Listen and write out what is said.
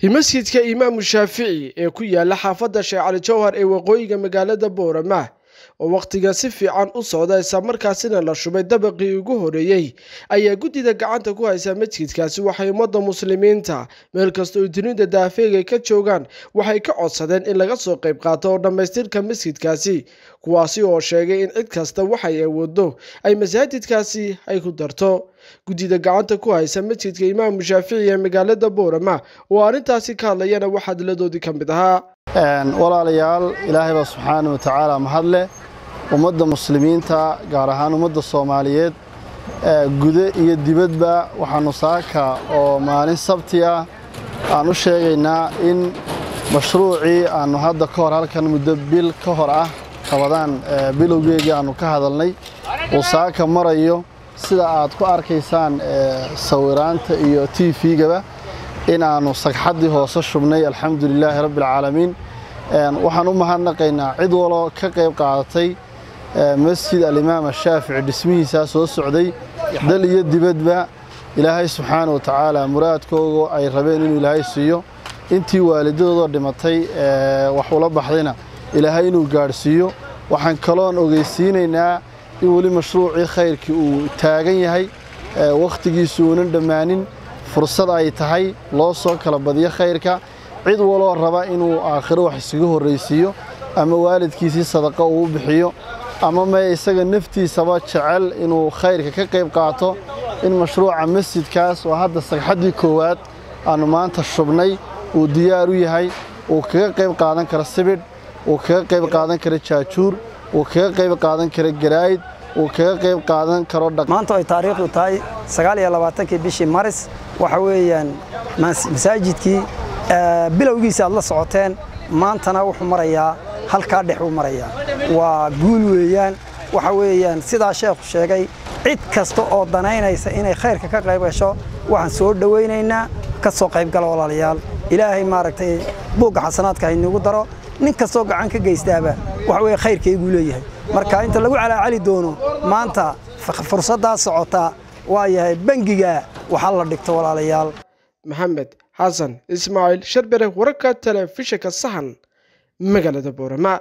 masjidka imaamu shaafici ee ku yaala xaafadda sheekh cali jowhar ee waqooyiga magaalada boorama oo wakhtiga si fiican u socda islamarkaasina la shubay dabaqii ugu horeeyey ayaa guddida gacanta ku haysa masjidkaasi waxay ummadda muslimiinta meel kasta oo dunida daafeega ka joogaan waxay ka codsadeen in laga soo qayb qaato oo dhammaystirka masjidkaasi kuwaasi oo sheegay in cid kasta waxay awoodo ay masaajidkaasi ay ku darto guddida gacanta ku haysa masjidka imaamu shaafici ee magaalada boorama oo arrintaasi ka hadlayana waxaa diladoodii ka mid ahaa walaalayaal ilaahay baa subxaana wa tacaala mahadleh ummadda muslimiinta gaar ahaan ummadda soomaaliyeed gude iyo dibadba waxaannu saaka oo maalin sabti ah aan u sheegaynaa in mashruucii aannu hadda ka hor halkan muddo bil ka hor ah qabadaan bilowgeegii aannu ka hadalnay uu saaka marayo sida aad ku arkaysaan sawiraanta iyo t v-gaba in aannu sagxaddii hoose shubnay alxamdulilaahi rabbialcaalamiin waxaan u mahadnaqaynaa cid waloo ka qayb qaadatay masjid alimaam ashaafici dhismihiisaa soo socday dal iyo dibadba ilaahay subxaana wa tacaala muraadkooga ay rabeen inuu ilaahay siiyo intii waalidadoodoo dhimatay wax ula baxdayna ilaahay inuu gaadhsiiyo waxaan kaloon ogeysiinaynaa in weli mashruucii khayrkii uu taagan yahay wakhtigiisu uunan dhammaanin fursad ay tahay loo soo kala badiyo khayrka cid waloo raba inuu aakhiro wax isaga horraysiiyo ama waalidkiisii sadaqa uu bixiyo ama me isaga naftiisaba jecel inuu khayrka ka qayb qaato in mashruuca masjidkaas oo hadda sagxaddii koowaad aannu maanta shubnay uu diyaar u yahay uu kaga qayb qaadan karo sibidh uu kaga qayb qaadan karo jaajuur uu kaga qayb qaadan karo garaa'id uu kaga qayb qaadan karo maanta ay taariikhdu tahay sagaal iyo labaatankii bishii maris waxa weeyaan masaajidkii bilowgiisa aad la socoteen maantana wuxuu marayaa halkaa dhex uu marayaa waa guul weeyaan waxa weeyaan sidaa sheekhu sheegay cid kasta oo danaynaysa inay khayrka ka qayb gasho waxaan soo dhowaynaynaa ka soo qaybgala walaalayaal ilaahay maaragtay buugga xasanaadka haynugu daro nin kastoo gacan ka geystaaba waxa weye khayrkayguu leeyahay marka inta lagu calaacali doono maanta fursaddaa socotaa waa yahay bangiga waxaa la dhigto walaalayaal maxamed xasan ismaaciil sharbere wararka telefishinka sahan magaalada boorama